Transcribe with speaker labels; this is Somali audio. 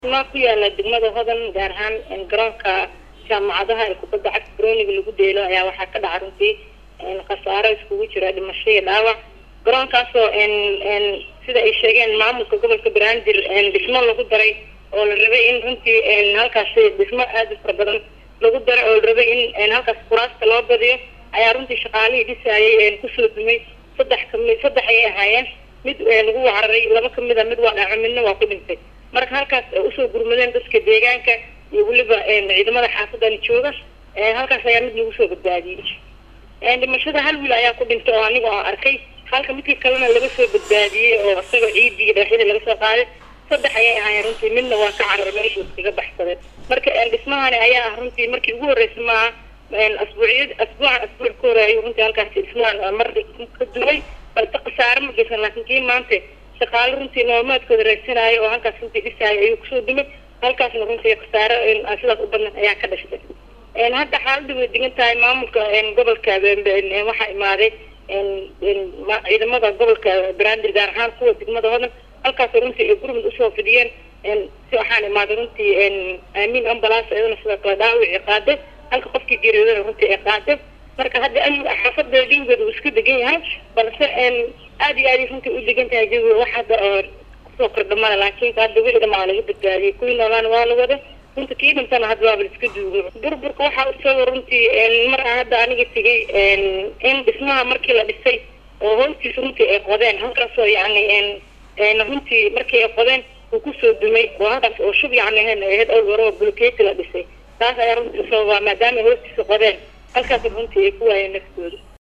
Speaker 1: maa ku yaala degmada hodan gaar ahaan garoonka jaamacadaha ee kubadda cagta garooniga lagu deelo ayaa waxaa ka dhaca runtii khasaaro iskugu jira dhimasho iyo dhaawac garoonkaasoo sida ay sheegeen maamulka gobolka banaadir dhismo lagu daray oo la rabay in runtii halkaasi dhismo aada u fara badan lagu daray oo la rabay in halkaas kuraasta loo badiyo ayaa runtii shaqaalihii dhisaayay kusoo dumay saddex kami saddex ayay ahaayeen mid lagu wacraray laba kamid a mid waa dhaco midna waa ku dhintay marka halkaas usoo gurmadeen dadka deegaanka iyo weliba ciidamada xaafadani jooga halkaas ayaa mid lagu soo badbaadiyey dhimashada hal wiil ayaa ku dhintay oo anigu aan arkay halka midkii kalena laga soo badbaadiyey oo isagoo ciidii iyo dhagaxyadii laga soo qaaday saddex ayay ahaayeen runtii midna waa ka carar meeshuu iskaga baxsadeen marka dhismahani ayaa ah runtii markii ugu horreysay maaha asbuuciyad asbuucan asbuuc ka hore ayuu runtii halkaasi dhismahan mar ka duway balse khasaare ma geysan laakiin kii maanta shaqaale runtii noolmaadkooda raadsanaayo oo halkaas runtii dhisaayo ayuu kusoo dumay halkaasna runtii khasaare sidaas u badnan ayaa ka dhashtay hadda xaaladda way degan tahay maamulka gobolka waxaa imaaday ciidamada gobolka banaadir gaar ahaan kuwa degmada hodan halkaas runtii ay gurmud usoo fidiyeen si waxaan imaaday runtii aamin ambulance iyadana sidoo kale dhaawici qaade halka qofkii geeriyoodana runtii ay qaade marka hadda xaafada jawigeeda uu iska degan yahay balse aada iyo aad runtii u degan tahay jawiga wax hadda oo kusoo kordhamada laakiin hadda wixii dhamaa laga badbaadiyey kuwii noolaana waa la wada runta kii dhintana hadda waaba la iska duugo burburka waxaa usoo runtii mar aan hadda aniga tegay in dhismaha markii la dhisay oo hoostiisa runtii ay qodeen halkaasoo yacni runtii markii ay qodeen uu kusoo dumay oo halkaas oo shub yacni ahayd awr waroo bulkeeti la dhisay taas ayaa runtii usoo maadaama ay hoostiisa qodeen halkaas runtii ay ku waayeen naftooda